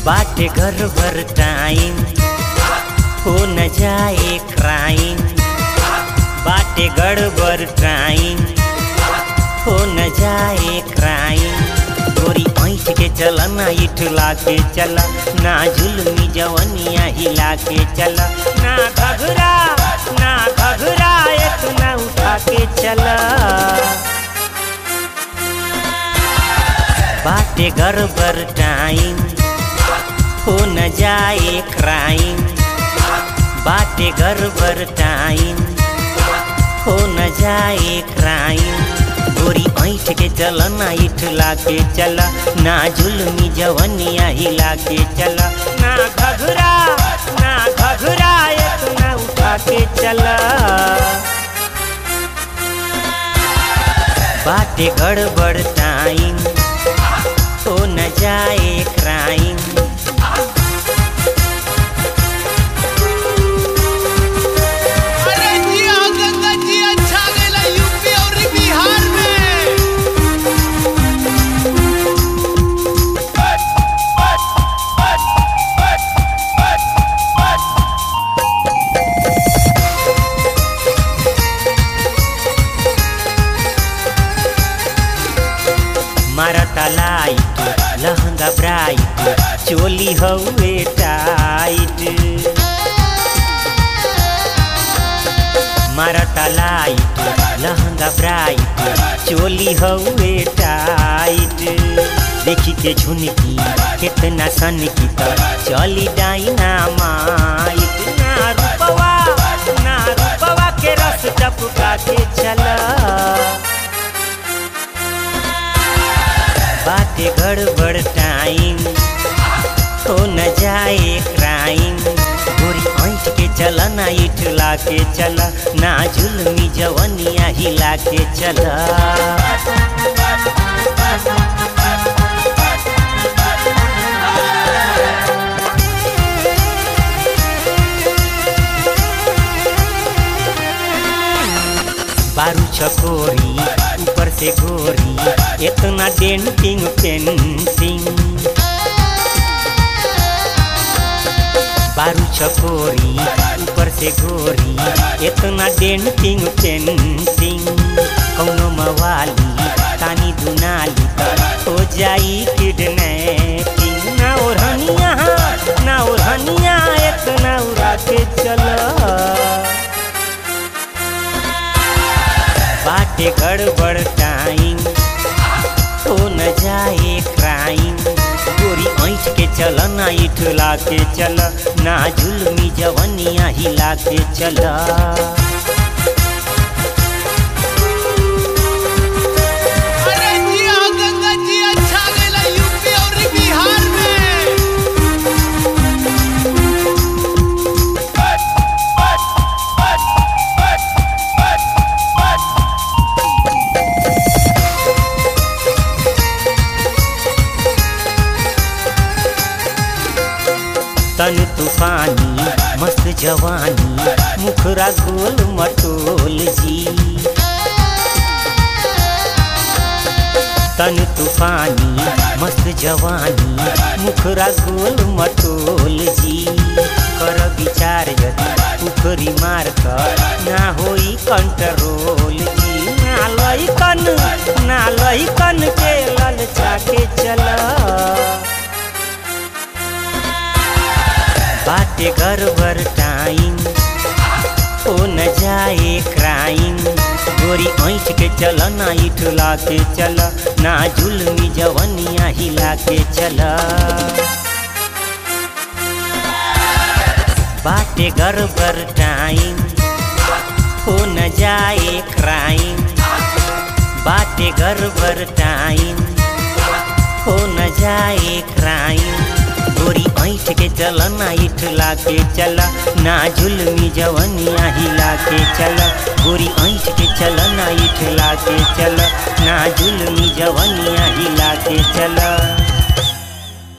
बाटे घर भर टाइम हो न जाए क्राइम बाटे गड़बड़ टाइम हो न जाए क्राइम गोरी ऐठ के चल ना इठला के चल ना जुलमी जवनिया हिला के चल ना घघरा ना घघरा इतना उठा के चल बाटे गड़बड़ टाइम हो न जाए क्राइम बाटे गड़बड़ टाइम हो न जाए क्राइम गोरी ऐठ के चल ना इठला के चल ना जुलमी जवनिया हिला के चल ना घघरा ना घघरा इतना उठा के चल बाटे गड़बड़ टाइम हो न जाए क्राइम अरे जिया गंगा जी अच्छा गेला यूपी और बिहार में मारता लाइट लहंगा ब्राइट चोली हउए टाइट मारता लाइट लहंगा ब्राइट चोली हउए टाइट देखी के झुनकी कितना सन की त चली डाइना माइट ना रूपवा ना रूपवा के रस टपका के चला बाटे गड़बड़ टाइम हो न जाए क्राइम गोरी ऐठ के चल ना इठला के चल ना जुलमी जवनिया हिला के चल बारू चकोरी ऊपर से गोरी इतना डेंटिंग पेंटिंग बारू चकोरी ऊपर से गोरी इतना डेंटिंग पेंटिंग कौनो मवाली तानी दुनाली त हो जाई किडनैपिंग ना ओढ़निया ना ओढ़निया इतना उड़ा के चला बाटे गड़बड़ टाइम हो न जाए क्राइम गोरी ऐठ के चल ना इठला के चल ना जुलमी जवनिया हिला के चल अरे जिया गंगा जी अच्छा गेला यूपी और बिहार में तन तूफानी मस्त जवानी मुखरा गोल मटोल जी तन तूफानी मस्त जवानी मुखरा गोल मटोल जी कर विचार यदि उखरी मार कर ना होई कंट्रोल जी ना लइकन ना लइकन के ललचा के चला बाटे गड़बड़ टाइम हो न जाए क्राइम गोरी ऐठ के चल ना इठला के चल ना जुलमी जवनिया हिला के चल बाटे गड़बड़ टाइम हो न जाए क्राइम बाटे गड़बड़ टाइम हो न जाए क्राइम गोरी ऐठ के चल ना इठला के चल ना जुलमी जवनिया हिला के चल गोरी ऐठ के चल ना इठला के चल ना जुलमी जवनिया हिला के चल